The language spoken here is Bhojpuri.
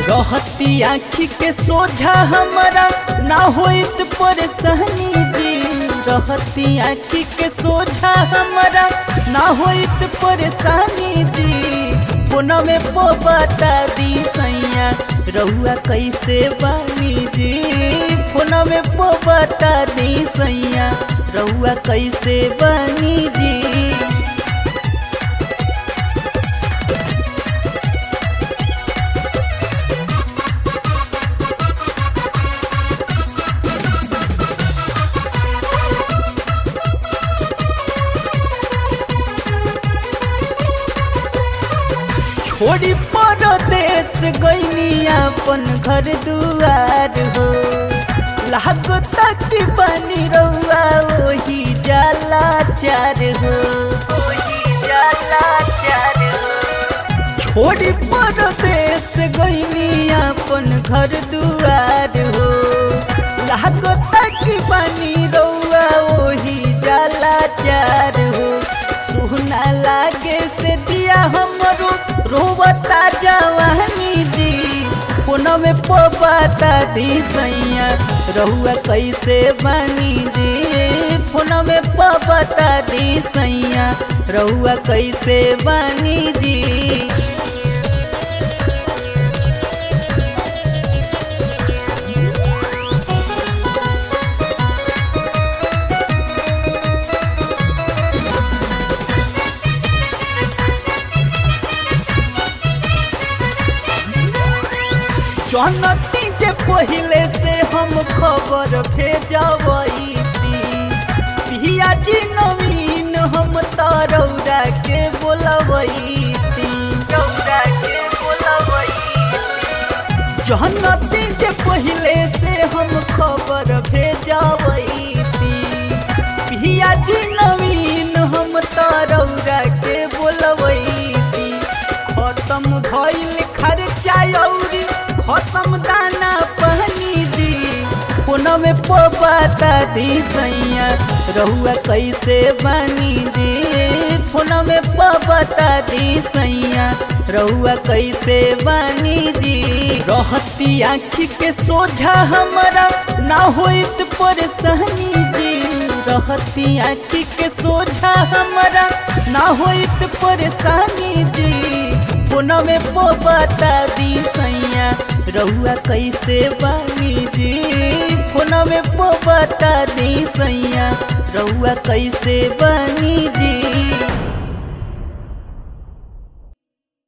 रहती आँखी के सोझा हमारा ना होइत परेशानी जी रहती आँखी के सोझा हमारा ना होइत परेशानी जी पुनः में पो बता दी सैया रहुआ कैसे बानी जी पुनः में पो बता दी सैया रहुआ कैसे बानी जी छोड़ी परदेश गईनी अपन घर दुआर हो लागो तक बनी रहुआ वही जाला चार हो वही जाला चार हो छोड़ी परदेश गईनी अपन घर दुआर हो लागो तक बनी रहुआ वही जाला चार हो सुना लागे से दिया हमरो रोबता जवानी दी पुनः में पोबता दी सैया रहुआ कैसे बनी दी पुनः में पोबता दी सैया रहुआ कैसे बनी दी जनती जे पहले से हम खबर भेजबई पिया जी नवीन हम तरौरा के बोलबई रौरा के बोलबई जनती जे पहले से हम खबर भेजबई पिया जी नवीन हम तरौरा के बोलबई खत्म भइल खर्चा औरी खत्म दाना पहनी दी पुनः में पोबाता दी सैया रहुआ कैसे बनी दी पुनः में पोबाता दी सैया रहुआ कैसे बनी दी रहती आँखी के सोझा हमारा ना होइत परेशानी जी रहती आँखी के सोझा हमारा ना होइत परेशानी जी पुनः में पोबता दी सैया रहुआ कैसे बानी जी पुनः में पोबता दी सैया रहुआ कैसे बानी जी